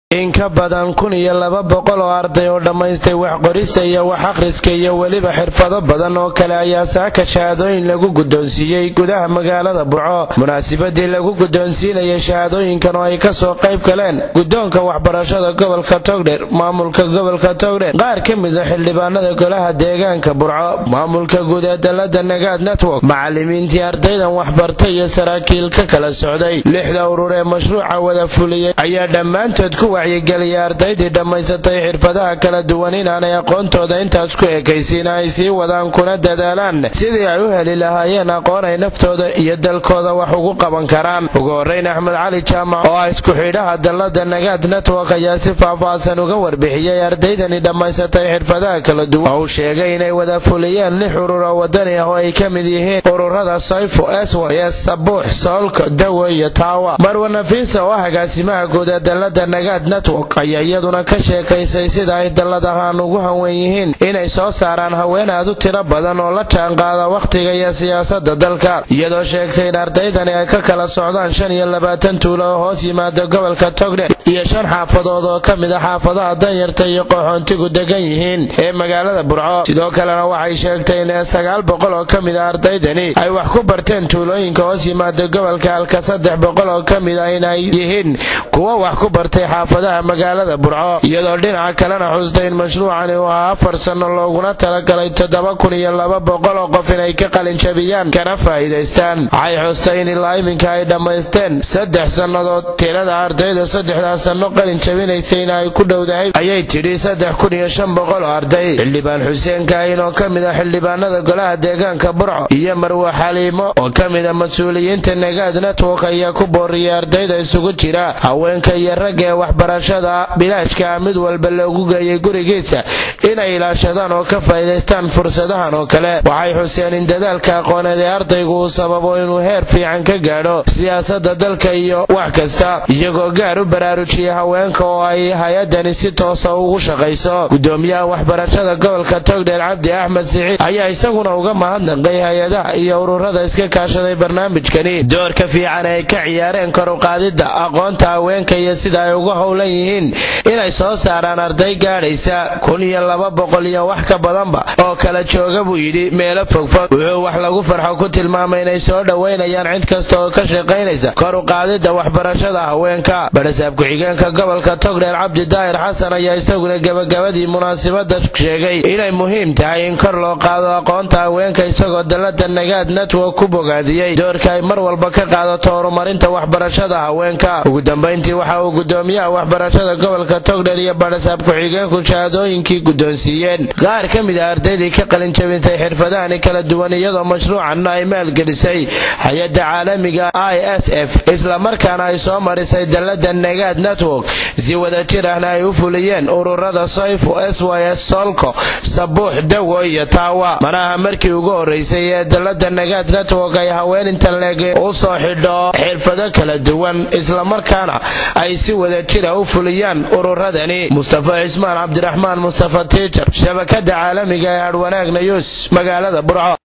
in ka badan kun iyo laba boqol oo arday oo dhammaystay wax qorista iyo wax akhriska iyo weliba xirfado badan oo kale ayaa saaka shahaadooyin lagu guddoonsiiyey gudaha magaalada burco munaasabadii lagu guddoonsiinayay shahaadooyinkan oo ay kasoo qayb galeen guddoonka waxbarashada gobolka togdher maamulka gobolka togdher qaar ka mid a xildhibaanada golaha deegaanka burco maamulka guud ee dalada nagaad network macalimiintii ardaydan waxbartay iyo saraakiil ka kala socday lixda urur ee mashruuca wada fuliyey ayaa dhammaantood ku wacyigeliyay ardaydii dhammaysatay xirfadaha kala duwan inaanay aqoontooda intaas ku ekaysiin ay sii wadaan kuna dadaalaan sidii ay u heli lahaayeen aqoon ay naftooda iyo dalkooda wax ugu qaban karaan ugu horrayn axmed cali jaamac oo ah isku xidhaha dalada nagaad network ayaa si faahfaahsan uga warbixiyey ardaydani dhammaysatay xirfadaha kala duwan oo uu sheegay inay wada fuliyeen lix urur oo wadani ah oo ay ka mid yihiin ururada sayfo sys sabuux soolka dawe iyo taawa marwa nafiisa oo ah agaasimaha guud ee dalada nagaad network ayaa iyaduna ka sheekaysay sida ay dalladahaan ugu hanwen yihiin inay soo saaraan haween aad u tiro badan oo la jaanqaada wakhtiga iyo siyaasada dalka iyadoo sheegtay in ardaydani ay ka kala socdaan shan iyo labaatan tuulo oo hoos yimaada gobolka togdher iyo shan xaafadood oo ka mid a xaafadaha danyarta iyo qaxoontigu degan yihiin ee magaalada burco sidoo kalena waxay sheegtay in sagaal boqol oo ka mid a ardaydani ay wax ku barteen tuulooyinka hoos yimaada gobolka halka saddex boqol oo ka mid a inay yihiin kuwo wax ku bartay xaafadaha magaalada burco iyadoo dhinaca kalena xustay in mashruucani uu ahaa afar sanno looguna talagalay toddoba kun iyo laba boqol oo qof inay ka qalinjabiyaan kana faa'iidaystaan waxay xustay in ilaa iminka ay dhammaysteen saddex sannadood tirada ardayda saddexdaas sanno qalin jabinaysayna ay ku dhowdahay ayay tidhi saddex kun iyo shan boqol oo arday xildhibaan xuseen kaahin oo ka mid ah xildhibaanada golaha deegaanka burco iyo marwe xaliimo oo ka mid a mas-uuliyiinta nagaad network ayaa ku booriyay ardayda isugu jira haweenka iyo ragga ee waxbarashada bilaashkaa mid walba loogu geeyay gurigiisa inay ilaashadaan oo ka faa'iidaystaan fursadahan oo kale waxay xuseen in dadaalka aqooneed ee ardaygu uu sababo inuu heer fiican ka gaadho siyaasadda dalka iyo wax kasta iyagoo gaar u baraarujiyay haweenka oo ay hay-addani si toosa ugu shaqayso gudoomiyaha waxbarashada gobolka togdheer cabdi axmed siciid ayaa isaguna uga mahadnaqay hay-adaha iyo ururada iska kaashaday barnaamijkani doorka fiican ay ka ciyaareen kor u qaadidda aqoonta haweenka iyo sida ay uga howlan yihiin inay soo saaraan arday gaadhaysa kun iyo laba boqol iyo wax ka badanba oo kala jooga buu yidhi meelo fogfog wuxuu wax lagu farxo ku tilmaamay inay soo dhowaynayaan cid kasta oo ka shaqaynaysa kor u qaadidda waxbarashada haweenka barasaab ku-xigeenka gobolka togdheer cabdi daahir xasan ayaa isaguna gebagabadii munaasabada sheegay inay muhiim tahay in kor loo qaado aqoonta haweenka isagoo dalada nagaad network ku bogaadiyey doorka ay mar walba ka qaadato horumarinta waxbarashada haweenka ugu dambayntii waxa uu gudoomiyaha waxbarashada gobolka togdher iyo barasaab ku-xigeenku shahaadooyinkii guddoonsiiyeen qaar ka mid a ardaydii ka qalinjabintay xirfadahani kala duwan iyadoo mashruucanna ay maalgelisay hay-adda caalamiga i s f islamarkaana ay soo marisay dalada nagaad network si wadajir ahna ay u fuliyeen ururada sayfo sys solko sabuux dawo iyo taawa manaha markii ugu horraysay ee dalada nagaad network ay haween interleg u soo xidho xirfado kala duwan islamarkaana ay si wadajira u fuliyaan ururadani mustafa cismaan cabdiraxmaan mustafa tiijar shabakada caalamiga ee hadhwanaag nayuus magaalada burco